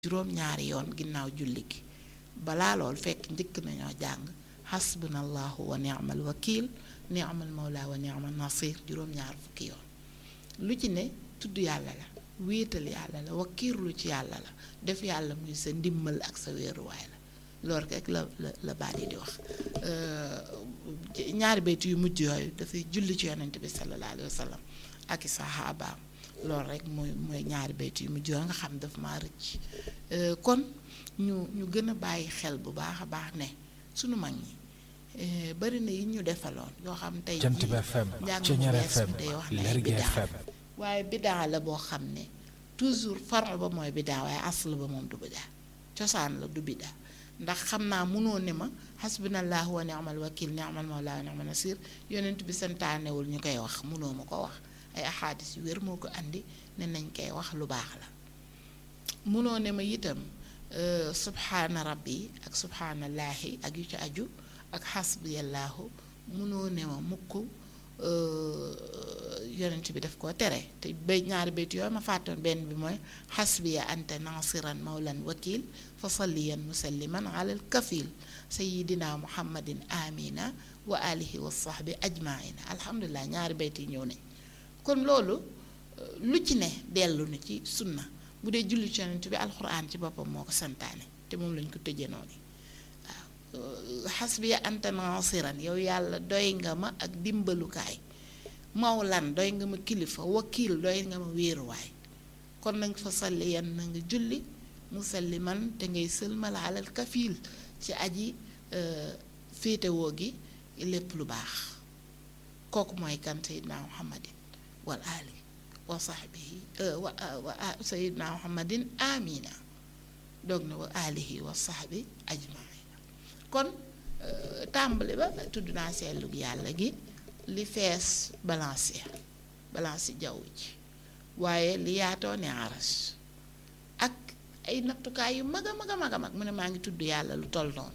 juróom-ñaari yoon ginnaaw julli gi balaa lool fekk njëkk nañoo jàng xasbunallahu wa ni'mal wakil ni'mal mawla wa ni'mal nasir juróom-ñaar fukki yoon lu ci ne tudd yàlla la wéetal yàlla la wakiirlu ci yàlla la def yàlla muy sa ndimmal ak sa wéeruwaay la loolu rek la la la baat yi di wax ñaari baytu yu mujj yooyu dafay julli ci yonent bi sallallahu alayhi wa sallam ak i saxaabaam loolu rek mooy mooy ñaari baytu yu mujj yooyu nga xam dafa maa rëcc kon ñu ñu gën a bàyyi xel bu baax a baax ne sunu mag ñi bari na yi ñu defaloon yoo xam tey Jant bi FM Ceñeer FM day wax ne Lergui bidaa FM waaye bidaa la boo xam ne toujours faral ba mooy bidaa waaye asl ba moom du bidaa cosaan la du bidaa ndax xam naa munoo ne ma xasbunallahu wa ni'mal wakil ni'mal mawla wa ni'mal nasir yonent bi santaanewul ñu koy wax munoo ma ko wax ay axaadis yu wér moo ko andi ne nañ koy wax lu baax la munoo ne ma itam subhaana rabbi ak subhaanallaahi ak yu ci aju ak xasbiyallaahu munoo ne ma mukk yonent bi daf koo tere te bay ñaari bayt yooyu ma fàttoon benn bi mooy xasbiya anta nasiran mawlan wakil fa salliyan musalliman alal kafil sayidina muhammadin amina wa alihi wa sahbi ajmaina alhamdulilah ñaari bayt yi ñëw nañ kon loolu lu ci ne dellu na ci sunna bu dee julli ci yonent bi alxuraan ci boppam moo ko santaane te moom lañ ko tëjee noonu waaw xasbiya anta nasiran yow yàlla doy nga ma ak dimbalukaay mawlan doy nga ma kilifa wakiil doy nga ma wéeruwaay kon nag fa salli yan na nga julli musalliman te ngay sëlmal alal kafiil ci aji féetewoo gi lépp lu baax kooku mooy kan sayidna muhammadin wal ali wa sahbihi wa wa sayidna muhammadin amina doog na wa alihi wa sahbi ajmaina kon tàmbali ba tudd naa seetlu yàlla gi li fees balance ya balance jaww ji waaye li yaatoo ne aras ak ay nattukaay yu mag a mag a mag a mag mu ne maa ngi tudd yàlla lu toll noonu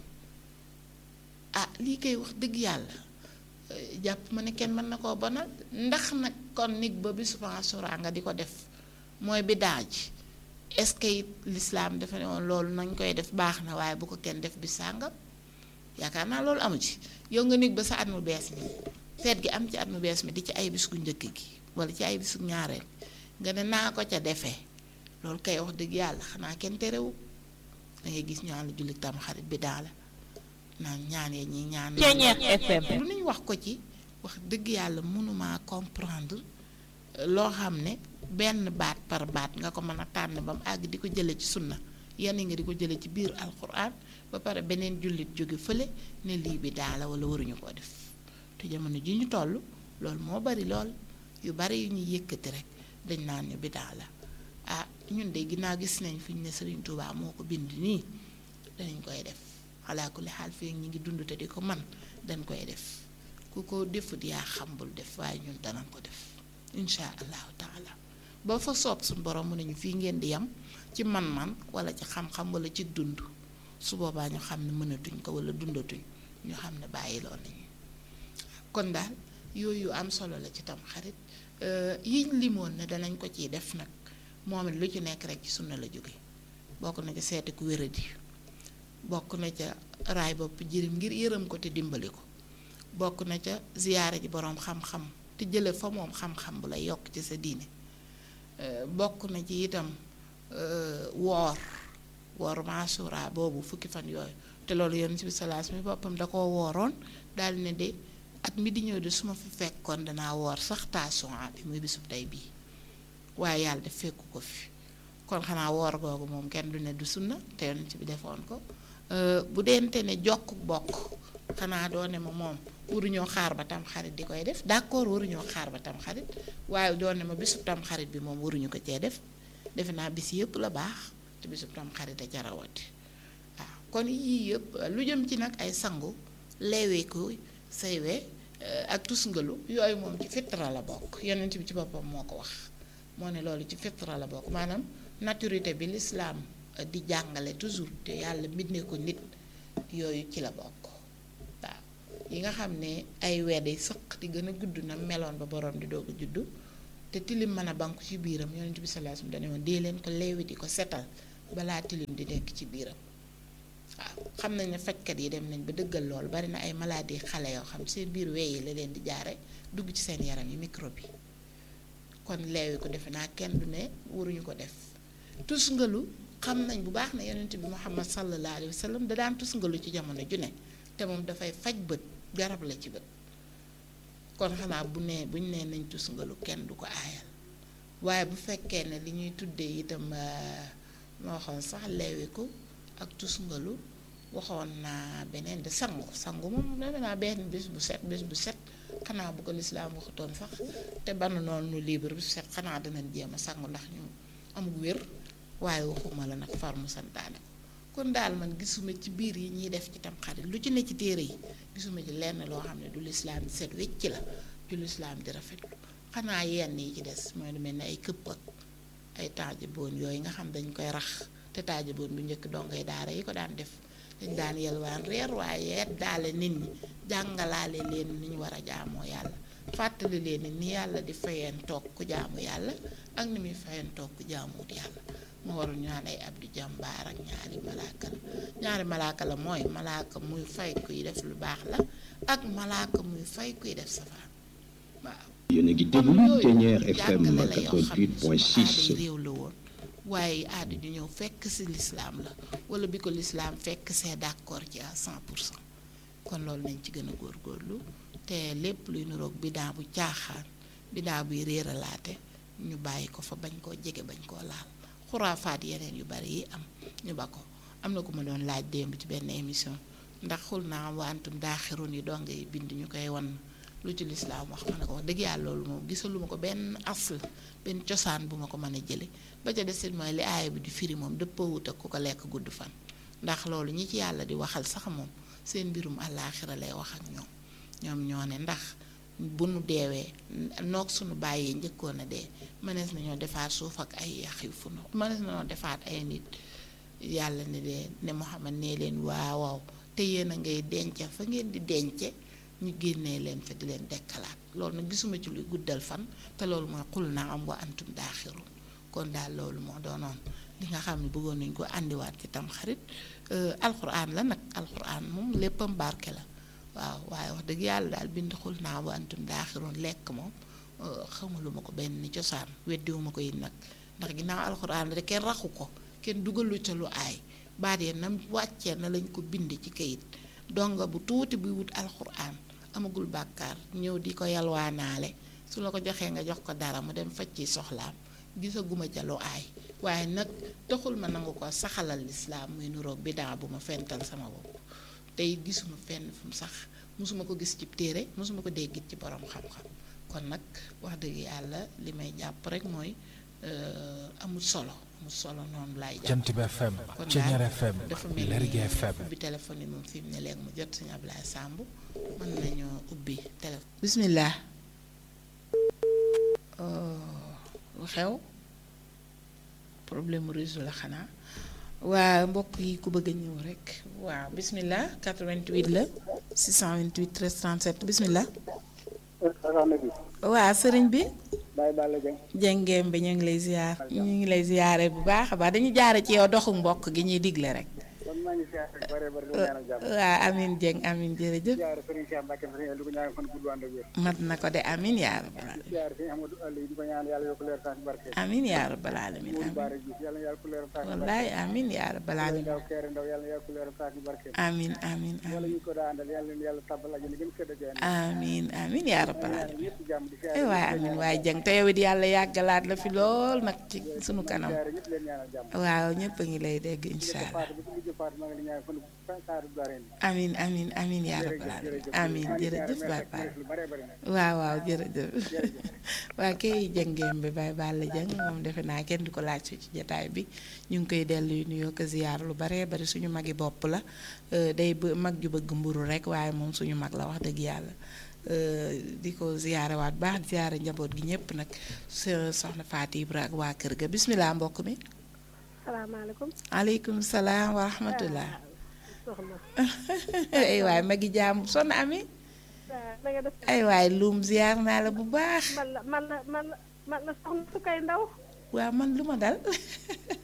ah lii koy wax dëgg yàlla jàpp ma ne kenn mën na koo bonal ndax nag kon nit ba bisu Ashura nga di ko def mooy bidaa ji est-ce que it l'islam dafa ne woon loolu nañ koy def baax na waaye bu ko kenn def bi sàngam yaakaar naa loolu amu ci yow nga nit ba sa at mu bees mi feet gi am ci at mu bees mi di ci ay bis gu njëkk gi wala ci ay bis gu ñaareel nga ne naa ko ca defee loolu kay wax dëgg yàlla xanaa kenn terewu da ngay gis ñaan la julli tam xarit bi daa la naan ñaan ya ñi ñaan Ceñeer FM lu nañ wax ko ci wax dëgg yàlla mënuma comprendre loo xam ne benn baat par baat nga ko mën a tànn ba mu àgg di ko jële ci sunna yenn nga di ko jële ci biir alquran ba pare beneen jullit jóge fële ne lii bi daa la wala waruñu koo def te jamono ji ñu toll loolu moo bari lool yu bari yu ñuy yëkkati rek dañ naan ñu bi daa la ah ñun de ginnaaw gis nañ fi ñu ne Serigne Touba moo ko bind nii danañ koy def xalaa ku li xaal fii ñu ngi dund te di ko man dañ koy def ku ko defut yaa xambul def waaye ñun danañ ko def incha allahu taala ba fa soob suñu borom mu ne ñu fii ngeen di yam ci man-man wala ci xam-xam wala ci dund su boobaa ñu xam ne mënatuñ ko wala dundatuñ ñu xam ne bàyyi lool nañu kon daal yooyu am solo la ci tam xarit yiñ limoon ne danañ ko ciy def nag moom it lu ci nekk rek ci sunna la jóge bokk na ca seeti ku wéradi bokk na ca raay bopp jirim ngir yërëm ko te dimbali ko bokk na ca ziyaare ji boroom xam-xam te jële fa moom xam-xam bu lay yokk ci sa diine bokk na ci itam woor woor maasura boobu fukki fan yooyu te loolu yonent bi salaas mi boppam da koo wooroon daal ne de at mi di ñëw de su ma fi fekkoon danaa woor sax taasuwaan bi muy bisub tey bii waaye yàlla def fekku ko fi kon xanaa woor googu moom kenn du ne du sunna te yonent bi defoon ko bu dente ne jokk bokk xanaa doo ne ma moom waruñoo xaar ba tam xarit di koy def d'accord waruñoo xaar ba tam xarit waaye doo ne ma bisub tam xarit bi moom waruñu ko cee def defe naa bis yëpp la baax te bisub tam xarit a ca rawati waaw kon yii yëpp lu jëm ci nag ay sangu leeweeku saywe ak tusngalu yooyu moom ci fitra la bokk yonent bi ci boppam moo ko wax moo ne loolu ci fitra la bokk maanaam naturité bi lislaam di jàngale toujours te yàlla mbindee ko nit yooyu ci la bokk waaw yi nga xam ne ay weddi sëq di gën a gudd na meloon ba borom di doog a juddu te tilim mën a banku ci biiram yonent bi sallallahu alayhi wasallam dane woon dee leen ko leewi di ko setal balaa tilim di nekk ci biiram waaw xam nañ ne fajkat yi dem nañ ba dëggal loolu bari na ay maladie xale yoo xam seen biir wey yi la leen di jaare dugg ci seen yaram yi microbe yi kon leewi ko defe naa kenn du ne waruñu ko def tusngalu xam nañ bu baax ne yonent bi Muhammad sallallahu alayhi wa sallam da daan tusngalu ci jamono ju ne te moom dafay faj bët garab la ci bët kon xanaa bu nee buñ nee nañ tusngalu kenn du ko aayal waaye bu fekkee ne li ñuy tuddee itam moo waxoon sax leewiku ak tusngalu waxoon naa beneen de sangu sangu moom defe naa benn bés bu set bés bu set xanaa bu ko lislaam waxutoon sax te banu noonu nu libre bu set xanaa danañ jéem a sangu ndax ñu amul wér waaye waxuma la nag far mu santaane ko kon daal man gisuma ci biir yi ñuy def ci tam xarit lu ci ne ci téere yi gisuma ci lenn loo xam ne du lislaam di set wecc la du lislaam di rafetlu xanaa yenn yi ci des mooy lu mel ne ay këpp ak ay taajaboon yooyu nga xam dañ koy rax te taajaboon bu njëkk dongay daara yi ko daan def dañ daan yelwaan reer waaye yet daale nit ñi jàngalaale leen ni ñu war a jaamoo yàlla fàttali leen ni yàlla di fayeen toog ku jaamu yàlla ak ni muy fayeen toog ku jaamuwut yàlla moo waral ñu naan ay abdu jàmbaar ak ñaari malaaka la ñaari malaaka la mooy malaaka muy fay kuy def lu baax la ak malaaka muy fay kuy def safaan waaw yéen a ngi déglu Ténière FM 88.6 réew la woon waaye aada ju ñëw fekk si lislaam la wala bi ko lislaam fekk see d'accord ci à 100 pour cent kon loolu nañ ci gën a góorgóorlu te lépp luy niroog bidaa bu caaxaan bidaa buy réeralaate ñu bàyyi ko fa bañ koo jege bañ koo laal xuraafaat yeneen yu bari yi am ñu ba ko am na ku ma doon laaj démb ci benn émission ndax xul naa wantum daaxirun yi donga yi bind ñu koy wan lu ci lislaam wax ma ne ko wax dëgg yàlla loolu moom gisaluma ko benn asl benn cosaan bu ma ko mën a jële ba ca desit mooy li aaya bi di firi moom dëppoowut ak ku ko lekk gudd fan ndax loolu ñi ci yàlla di waxal sax moom seen mbirum àllaaxira lay wax ak ñoom ñoom ñoo ne ndax bu nu deewee noog suñu bàyyee njëkkoon a dee mënees nañoo defaat suuf ak ay yax yu fu nu mënees nañoo defaat ay nit yàlla ne leen ne Muhammad nee leen waaw waaw te yéen a ngay denc fa ngeen di dence ñu génnee leen fa di leen dekkalaat loolu nag gisuma ci luy guddal fan te loolu mooy xul naa am wa antum daaxiru kon daal loolu moo doonoon li nga xam ne bëggoon nañ ko àndiwaat ci tam xarit alxuraan la nag alxuraan moom léppam barke la waaw waaye wax dëgg yàlla daal bind xul naa wa antum daaxiroon lekk moom xamaluma ko benn ni cosaan weddiwuma ko it nag ndax ginnaaw alxuraan la de kenn raxu ko kenn dugalu ca lu aay baat ya nam wàccee na lañ ko bind ci kayit donga bu tuuti buy wut alxuraan amagul bàkkaar ñëw di ko yalwaanaale su la ko joxee nga jox ko dara mu dem faj ci soxlaam gisaguma ca lu aay waaye nag taxul ma nangu ko saxalal lislaam muy nuroog bidaa bu ma fental sama bopp tey gisuma fenn fu mu sax mosuma ko gis ci téere mosuma ko déggit ci borom xam-xam kon nag wax dëgg yàlla li may jàpp rek mooy amul solo amul solo noonu laay jàpp Jant bi FM kon Ténière daal FM dafa mel Lergui ni FM ubbi téléphone yi moom fi mu ne léegi mu jot suñu Ablaye Samb mën nañoo ubbi téléphone bismillah lu xew problème mu réseau la xanaa waa mbokk yi ku bëgg a ñëw rek waaw bismillah 88 la 628 13 37 bismillah waa sëriñ bi Baye Balla Dieng jëngeem bi ñu ngi lay ziar ñu ngi lay ziare bu baax a baax dañu jaare ci yow doxu mbokk gi ñuy digle rek kon maa ngi siyaare bu bare bare di ko ñaanal jàmm waa amin jëng amin jërëjëf siyaare Serigne Cheikh Mbacke Serigne di ko ñaanal fan gudd ànd ak wér mat na ko de amin yaa rabbal alamin siyaare Serigne Amadou Aliou di ko ñaanal yàlla yokk leer tax barke amin yaa rabbal alamin Mourou amin Bara Diouf yàlla yàlla ku leer tax barke wallaay amin yaa rabbal alamin ndaw keere ndaw yàlla yàlla ku leer tax barke amin amin wala amin ñu ko daa àndal yàlla leen yàlla tàbbal ak gën sedd ak yéen amin amin yaa rabbal alamin ñëpp jàmm di ay siyaare waay amin waay jëng te yow it yàlla yàggalaat la fi lool nag ci sunu kanam siyaare ñëpp leen ñaanal jàmm waaw ñëpp a ngi lay dégg incha allah faatu ba ci mujj faatu maa ngi leen ñaanal fan saaru dareen amin amin amin yaa rabbal alamin amin jërëjëf baay baay lu bare bare nag waaw waaw jërëjëf waa kay jëngeem bi Baye Balla Dieng moom defe naa kenn du ko laaj su ci jataay bi ñu ngi koy dellu nuyoo ko ziyaar lu baree bari suñu magi bopp la euh, day bë- mag ju bëgg mburu rek waaye moom suñu mag la wax dëgg yàlla euh, di ko ziyaarewaat baax di ziyaare njaboot gi ñëpp nag sa soxna Faati Ibra ak waa kër ga bismillah mbokk mi salaamaaleykum aleykum salaam wa rahmatullah soxna ay waay magi jaam sonn ami waaw na nga def ay waay luum ziyaar naa la bu baax man la man la man la man la soxna su koy ndaw waaw man lu ma dal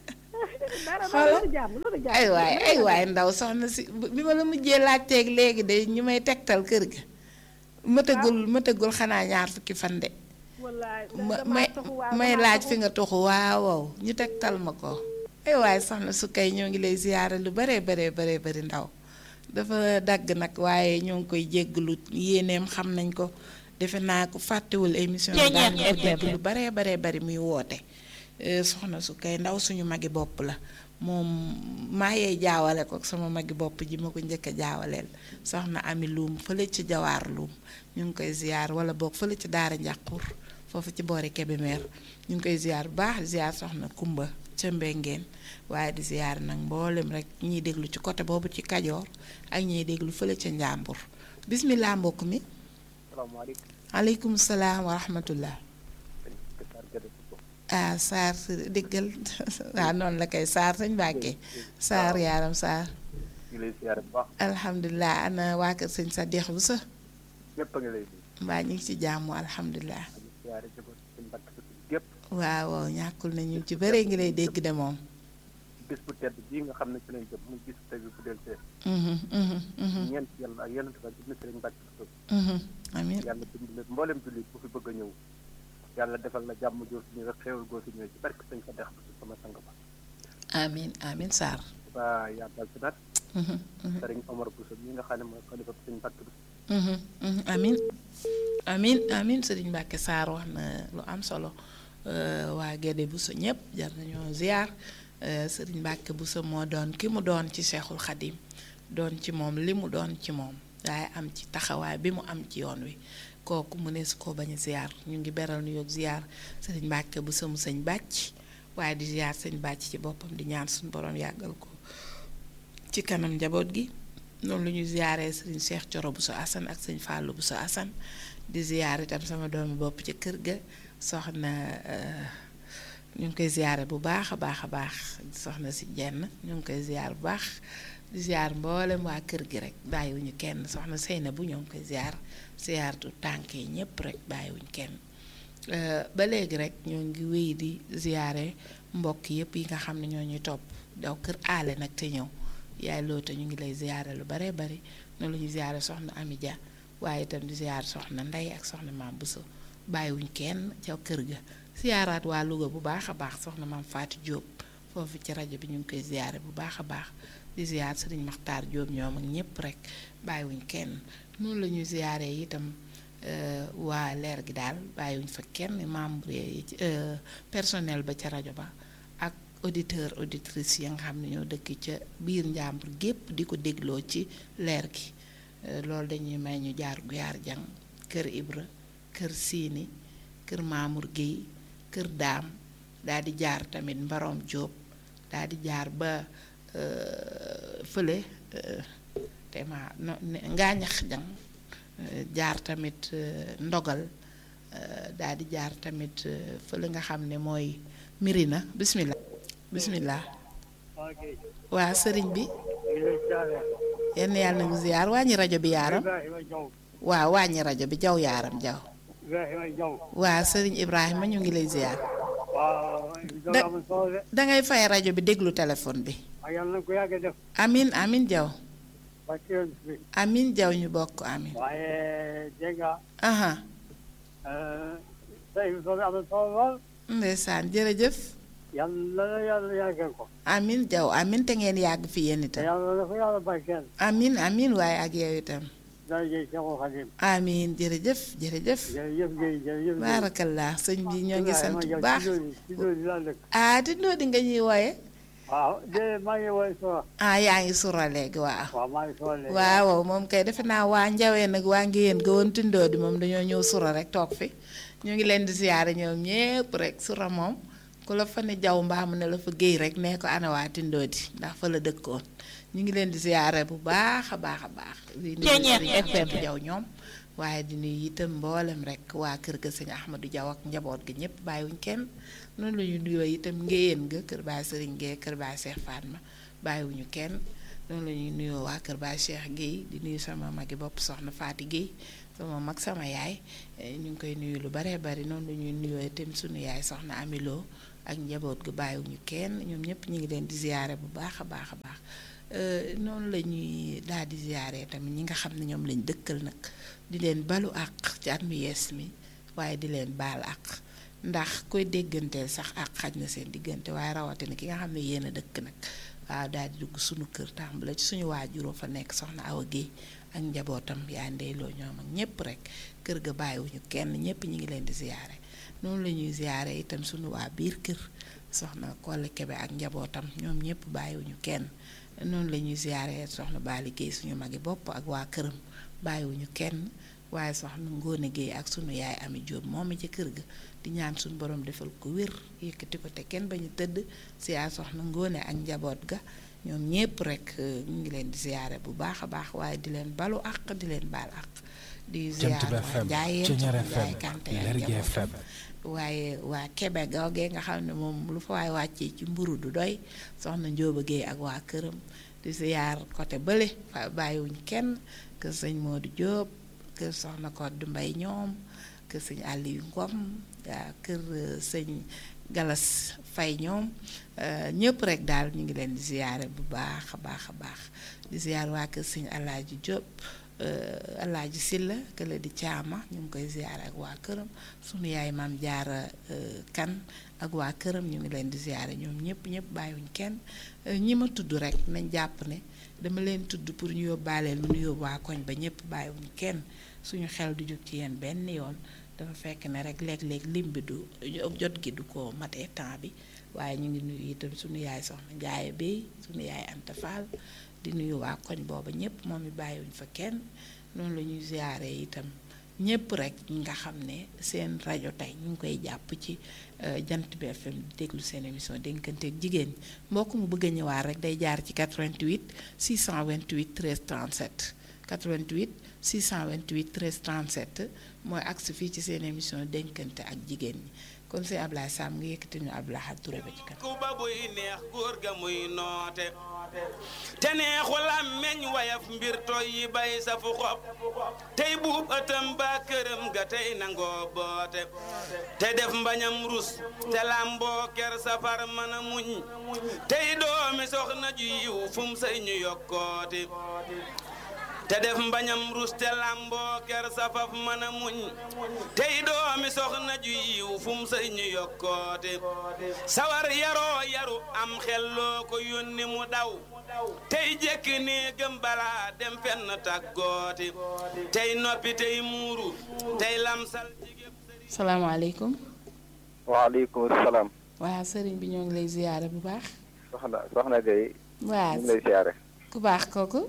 dara Xoolal. loolu jàmm loolu jàmm. ay waay ay waay ndaw soxna si bi ma la mujjee laajteeg léegi de ñu may tegtal kër ga mëtagul mëtagul xanaa ñaar fukki fan de wallaay ma damaa may taxu waaw, may damaa laaj taxu. fi nga tuxu waaw waaw ñu tegtal ma ko ay waay soxna su kay ñoo ngi lay ziyaare lu baree baree baree bari ndaw dafa dagg nag waaye ñoo ngi koy jégglu yéeneem xam nañ ko defe naa ko fàttewul émission bi daan nga ko dégg lu baree baree bari muy woote Eh, soxna su kay ndaw suñu magi bopp la moom maa yee jaawale ko ak sama magi bopp ji ma ko njëkk a jaawaleel soxna ami luum fële ci jawaar luum ñu ngi koy ziyaar wala boog fële ci daara njàqur foofu ci boori Kébémer ñu ngi koy ziyaar bu baax ziyaar soxna kumba ca mbengeen waaye di ziyaar nag mboolem rek ñiy déglu ci côté boobu ci kajoor ak ñiy déglu fële ca njàmbur bismillah mbokk mi salaamaaleykum. aleykum salaam wa rahmatullah ah Saar si déggal waaw noonu la kay Saar sañ Mbàkke Saar yaaram Saar ñu lay siyaare bu baax alhamdulilah ana waa kër sëñ sa deex bu sa ñëpp a ngi lay nuyu. mbaa ñu ngi ci jàmm alhamdulilah di siyaare jabar suñu mbàkk sa gépp waaw waaw ñàkkul na ñu ci bëree ngi lay dégg de moom bis bu tedd bii nga xam ne ci lañ jëm muy bis tey bu del see Mhm, mhm, mhm, ñeent yàlla ak yonent ba ibnu sëriñ mbàkk sa mhm. amiin yàlla dimbali mboolem jullit bu fi bëgg a ñëw yàlla defal la jàmm joo fi ñëw rek xéewal goo fi ñëw ci barke sëñ fa dex bu sama sang ba amiin amiin Saar ba yàggal si nag Mhm, mhm, sëriñ Omar Bousso mi nga xam ne mooy xalifa bu sëñ mbàkk bi mhm, mhm. amiin amiin amiin sëriñ Mbàkke Saar wax na lu am solo Euh, waa Gédé Bousso ñëpp jar nañoo ziar Euh, sëriñ Mbàkke Bousso moo doon ki mu doon ci Seexul Xadim doon ci moom li mu doon ci moom waaye am ci taxawaay bi mu am ci yoon wi kooku mu ne su ko bañ a ziar ñu ngi beral nu yoog ziar sëriñ Mbàkke Bousso mu sëñ bàcc waaye di ziar sëñ bàcc ci boppam di ñaan suñu borom yàggal ko ci kanam njaboot gi noonu lu ñu ziaree sëriñ Cheikh Coro Bousso Assane ak sëñ Fallou Bousso Assane di ziar itam sama doomi bopp ci kër ga soxna euh, ñu ngi koy ziare bu baax a baax a baax soxna si jenn ñu ngi koy ziar bu baax di ziar mboolem waa kër gi rek bàyyiwuñu kenn soxna Seyna bu ñoo ngi koy ziar ziar tu tànk yi ñépp rek bàyyiwuñu kenn Euh, ba léegi rek ñoo ngi wéy di ziare mbokk yépp yi nga xam ne ñoo ñuy topp daw kër aale nag te ñëw yaay loota ñu ngi lay ziare lu baree bari noonu la ñuy ziare soxna Ami Dia waaye itam di ziare soxna Ndey ak soxna Maam Bousso bàyyiwuñ kenn ca kër ga ziaraat waa Louga bu baax a baax soxna Maam Faati Jóob foofu ci rajo bi ñu ngi koy ziare bu baax a baax di ziar sëriñ Maxtaar Jóob ñoom ak ñépp rek bàyyiwuñ kenn noonu la ñuy ziare itam euh, waa leer gi daal bàyyiwuñ fa kenn membre yi ci euh, personnel ba ca rajo ba ak auditeur auditrice yi nga xam ne ñoo dëkk ca biir njàmbur gépp di ko dégloo ci leer gi Euh, loolu dañuy may ñu jaar guyaar jang kër Ibra kër Siini kër Mamour Guèye kër Daam daal di jaar tamit Mbarom Jóob daal di jaar ba euh, fële euh, te ma no ne- ngaañax jang euh, jaar tamit euh, ndogal euh, daal di jaar tamit euh, fële nga xam ne mooy Mirina bismillah bismillah ok waa sëriñ bi ñu lay siyaare yenn yàlla na ngu ziyaar wàññi rajo bi yaaram Ibrahima Jaw waaw wàññi rajo bi jaw yaaram jaw Ibrahima Jaw waa sëriñ Ibrahima ñu ngi lay ziyaar waaw Da- doo am solo de dangay fay rajo bi déglu téléphone bi waaye yàlla na ko yàgg a def amin amin jaw ba ci yoon bi amin jaw ñu bokk amin waaye dégg nga aha sa émission bi am na solo lool ndeysaan jërëjëf yàlla na yàlla yàggal ko amin jaw amin te ngeen yàgg fi yéen te itam yàlla na ko yàlla barkeel amin amin waaye ak yow itam darajey Seexul Xadim amin jërëjëf jërëjëf jërëjëf Guèye jërëjëf Guèye baarakallah sëñ bi ñoo ngi sant bu Ibrahima Jaw baax ci loolu ci loolu laa dëkk ah di ndoo di nga ñuy wooye waaw de maa ngi woy sora ah yaa ngi sura léegi waaw waaw maa ngi sora léegi waaw waaw moom kay defe naa waa njawee nag waa ngéyeen ga woon tindoo di moom dañoo ñëw sura rek toog fi ñu ngi leen di siyaare ñoom ñépp rek sura moom ku la fa ne jaw mbaa mu ne la fa géey rek nee ko ana waa tindoo di ndax fa la dëkkoon ñu ngi leen di siyaare bu baax a baax a baax di nuyu Sëriñ Ahmadou Jaw ñoom waaye di nuyu itam mboolem rek waa kër ga sëñ Ahmadou Jaw ak njaboot ga ñépp bàyyiwuñ kenn noonu la ñu nuyoo itam ngéyeen ga kër baay sëriñ Géey kër baay Seex Fatma bàyyiwuñu kenn noonu la ñuy nuyoo waa kër baay Cheikh Guèye di nuyu sama magi bopp soxna Faati Guèye sama mag sama yaay eh, ñu ngi koy nuyu lu baree bari noonu la ñuy nuyoo itam sunu yaay soxna Amiloo ak njaboot gi bàyyiwuñu kenn ñoom ñëpp ñu ngi leen di ziyaare bu baax a baax a baax noonu la ñuy daal di ziyaare tamit ñi nga xam ne ñoom lañ dëkkal nag di leen balu àq ci at mu yees mi waaye di leen baal àq ndax koy dégganteel sax àq xaj na seen diggante waaye rawatina ki nga xam ne yéen a dëkk nag waaw daal di dugg suñu kër tàmbale ci suñu waajuroo fa nekk soxna Awa Guèye ak njabootam yaa ndeyloo ñoom ak ñëpp rek kër ga bàyyiwuñu kenn ñëpp ñi ngi leen di ziyaare noonu la ñuy ziyaare itam suñu waa biir kër soxna Kolle Kebe ak njabootam ñoom ñëpp bàyyiwuñu kenn noonu la ñuy ziyaare soxna Bali Guèye suñu magi bopp ak waa këram bàyyiwuñu kenn waaye soxna Ngóone Guèye ak sunu yaay Ami Jóob moom ci kër ga di ñaan suñu borom defal ko wér yëkkati ko te kenn bañu tëdd siyaar soxna Ngóone ak njaboot ga ñoom ñépp rek ñu ngi leen di ziyaare bu baax a baax waaye di leen balu àq di leen baal àq di ziyaar waa Njaayeen soxna Njaay Kante ak njabootam waaye waa Kebe googee nga xam ne moom lu fa waay wàccee ci mburu du doy soxna Njóoba Géey ak waa këram di ziyaar côté bële fa bàyyiwuñ kenn kër sëñ Moodu Jóob kër soxna Koddu Mbay ñoom kër sëñ Aliou Ngom waa kër sëñ Galas Fay ñoom ñëpp rek daal ñu ngi leen di ziyaare bu baax a baax a baax di ziyaar waa kër sëñ Alaaji Jóob Alaaji Silla kële di caama ñu ngi koy ziyaare ak waa këram sunu yaay maam jaara kan ak waa këram ñu ngi leen di ziyaare ñoom ñëpp ñëpp bàyyiwuñ kenn ñi ma tudd rek nañ jàpp ne dama leen tudd pour ñu yóbbaaleel mu nu yóbbu waa koñ ba ñëpp bàyyiwuñ kenn suñu xel du jóg ci yéen benn yoon dafa fekk ne rek léeg-léeg lim bi du jot gi du ko matee temps bi waaye ñu ngi nuyu itam suñu yaay soxna Njaaye Bey suñu yaay Anta Fall di nuyu waa koñ booba ñëpp moom it bàyyiwuñ fa kenn noonu la ñuy ziyaare itam ñëpp rek ñi nga xam ne seen rajo tey ñu ngi koy jàpp ci jant bi FM di déglu seen émission dénkanteeg jigéen ñi mbokk mu bëgg a ñëwaat rek day jaar ci 88 628 13 37 88 628 13 37 mooy agsi fii ci seen émission dénkante ak jigéen ñi kon si Ablaye Sam nga yëkkati ñu Ablaye Touré ba ci kanam. ku ba buy neex góor ga muy noote te neexu làmmeñ wayaf mbir toy yi bay sa fu xob tey buub ëttam ba këram ga tey nangoo boote te def mbañam rus te làmboo ker safar mën a muñ tey doomi soxna ju yiw fum say ñu yokkooti te def mbañam rus te làmboo ker safaf mën a muñ tey doomi soxna ju yiw fum say ñu yokkoote sawar yaroo yaru am xel loo ko yónni mu daw tey jekk néegam balaa dem fenn tàggooti tey noppi tey muuru tey lamsal jigéen salaamaaleykum. waaleykum salaam. waa sëriñ bi ñoo ngi lay ziyaare bu baax. soxna soxna Gueye. waa ñu ngi lay ziyaare. ku baax kooku.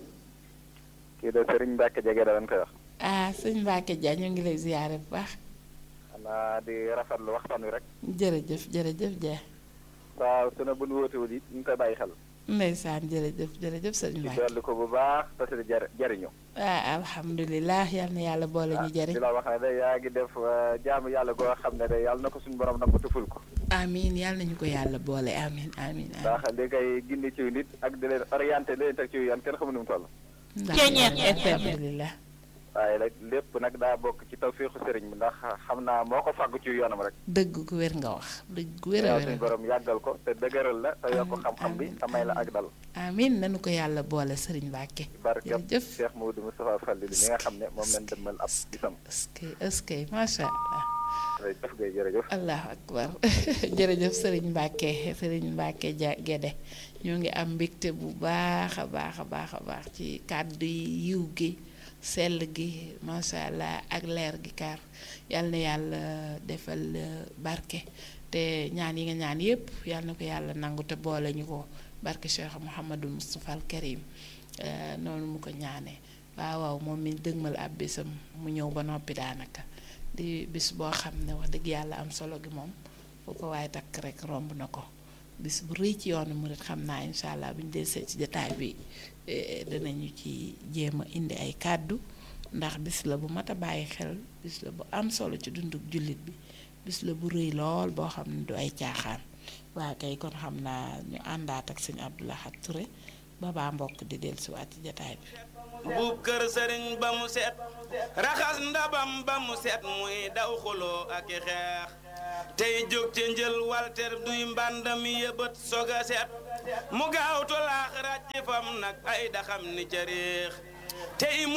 kii de Serigne Mbacke jege da koy wax. ah sëñ Mbacke Dia ñoo ngi lay ziyaare bu baax. xanaa di rafetlu waxtaan wi rek. jërëjëf jërëjëf Dia. waaw su ne bu nu wóotewul it ñu ngi koy bàyyi xel. ndeysaan jërëjëf jërëjëf sëñ di Mbacke. dolli ko bu baax te si di jar jariñu. ah alhamdulilah yal na yàlla boole ñu jëriñ. di la wax ne de yaa ngi def jaamu yàlla goo xam ne de yàlla na ko suñu borom nangu tuful ko. amiin yal nañu ko yàlla boole amiin amiin amiin. ndax li koy gindi ci nit ak di leen orienté di leen teg ci yoon kenn xamu nu mu toll. ndax alhamdulilah. waaye nag lépp nag daa bokk ci tawféexu sëriñ bi ndax xam naa moo ko fàggu ci yoonam rek. dëgg gu wér nga wax dëgg gu wér a yàlla wér suñu borom yàggal ko te dëgëral la te yokk xam-xam bi te may la ak dal. amiin nanu ko yàlla boole sëriñ Mbacke. barkab jërëjëf Cheikh Maodo Moustapha Fallil mi nga xam ne moom lañ demal ab bisam. est-ce est-ce macha allah. jërëjëf Guèye jërëjëf. allahu akbar jërëjëf sëriñ Mbacke sëriñ Mbacke ja Gede ñoo ngi am mbégte bu baax a baax a baax a baax ci kàddu yi yiw gi sell gi macha allah ak leer gi kaar yal na yàlla defal euh, barke te ñaan yi nga ñaan yépp yal na ko yàlla nangu te boole ñu ko barke Cheikh Mouhamadou Moustapha al Karim euh, noonu mu ko ñaanee waaw waaw moom mi dëgmal ab bisam mu ñëw ba noppi daanaka di bis boo xam ne wax dëgg yàlla am solo gi moom foo ko waaye takk rek romb na ko bis bu rëy ci yoonu murit xam naa incha allah bu ñu dee seet ci jotaay bi eh, danañu ci jéem a indi ay kàddu ndax bis la bu mat a bàyyi xel bis la bu am solo ci dunduk jullit bi bis la bu rëy lool boo xam ne du ay caaxaan waa kay kon xam naa ñu àndaat ak sëñ Abdou Lahad Touré ba baa mbokk di dellusiwaat ci jotaay bi. buub kër sëriñ ba mu set raxas ndabam ba mu set muy daw xuloo ak i xeex tey jóg ca njël walter duy mbàndam yëbët soga set mu gaaw tolaax ràcc fam nag ay daxam ni ca réex tey